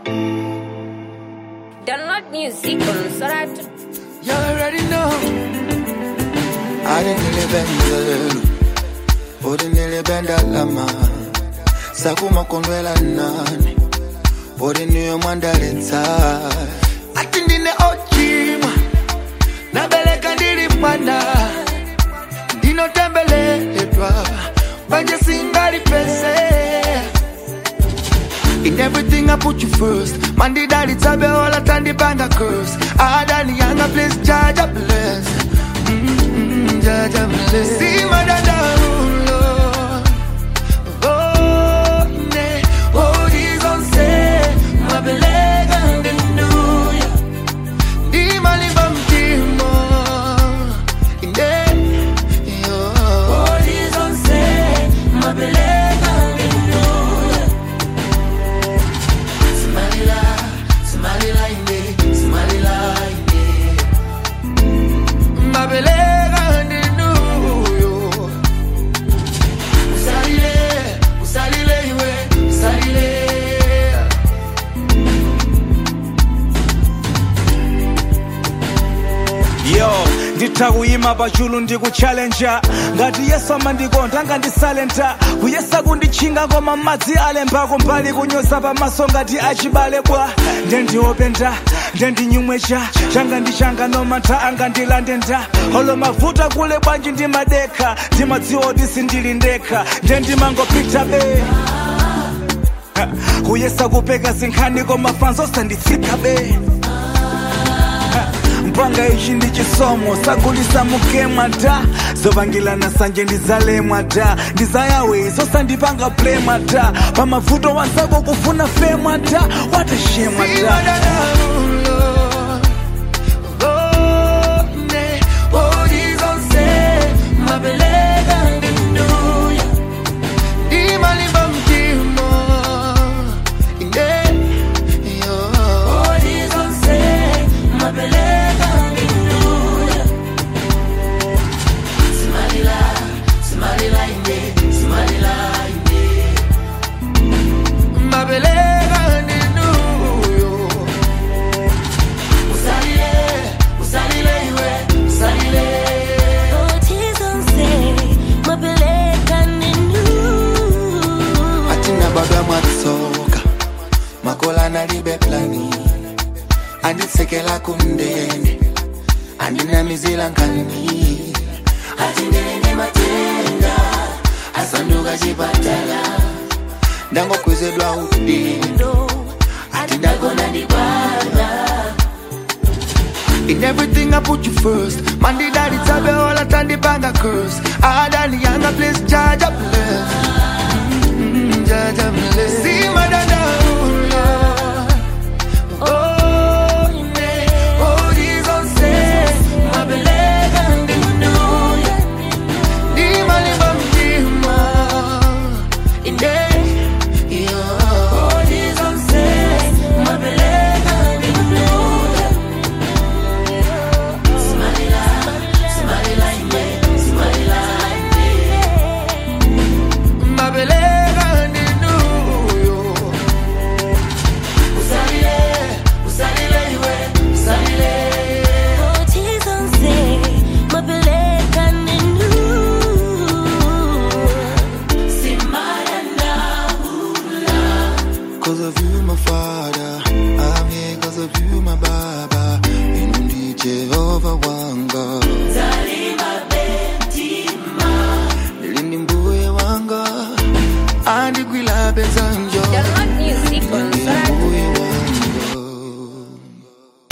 Download music on Soratu. You already know. alinilibenzelu ulinilibenda lama sakuma kondwela nani uri niyo mwandaletsa ati ndine ochimwa nabeleka ndili mwana ndinotembeleledwa banje singali pese In everything I put you first. Man, the daddy tabe all at and the band a curse. I done the younger place, judge a bless. Mm-hmm, judge a bless. See my dada, Lord. Oh, ne, oh, these on say, my belega and the new year. Di maliba mtimo, inde, yo. Oh, these on say, my belega and the new year. Somalila, Somalila inde, Somalila inde. Mabelega ndinuyo. Usalile, usalile iwe, usalile. yo nditakuyima pachulu ndikuchallenja ngati yesu amandikonda angandisalenta kuyesa kundichinga koma madzi alembako mbali kunyoza pamaso ngati achibale bwa ndendiopenda ndendinyumwecha changa ndi changa nomantha angandilande nda olo mavuta kule bwanji ndimadekha ndimadziwa kuti sindili ndekha ndendimangopita be Ha, kuyesa kupeka zinkhani koma fanzo sanditsika be mpanga ichi ndi chisomo sagulisa mukemwa da zovangilana sanje ndizalemwa da ndizayawe zosandipanga plemwa da pamavuto wanzako kufuna femwa da watashemwa See my da dada, Lord. Oh, ne, oh, these on say, mabelega ndinuyo. Di maliba mtimo, inde, yo. Oh, these on say, mabelega ndinuyo. Somalila, Somalila inde, Somalila inde. Mabelega ndinuyo. Usalile, usalile iwe, usalile. atina baba mwatsoka makola nalibe plani anditsekela kundende andinamizila nkani atindene matenda asanduka chipatala ndangokwezedwa udindo atindagona ndibana In everything I put you first. Man, the daddy tabe all at and the band a curse. I done the younger place, judge a bless. Mm, Judge a bless. See my dada, Lord. Oh, ne, oh, these on say, my belega and the new year. Di maliba mtima, inde, yo. Oh, these on say, my belega and the new year. Somalila, Somalila inde, Somalila inde. Mabelega ndinuyo. Usalile, usalile iwe, usalile. Cause of you, my father. I'm here cause of you, my baba. Inundi Jehovah wanga. Nilini mbuye wanga. Andi kwila bezanjo. Download music on Nilini Soratu. mbuye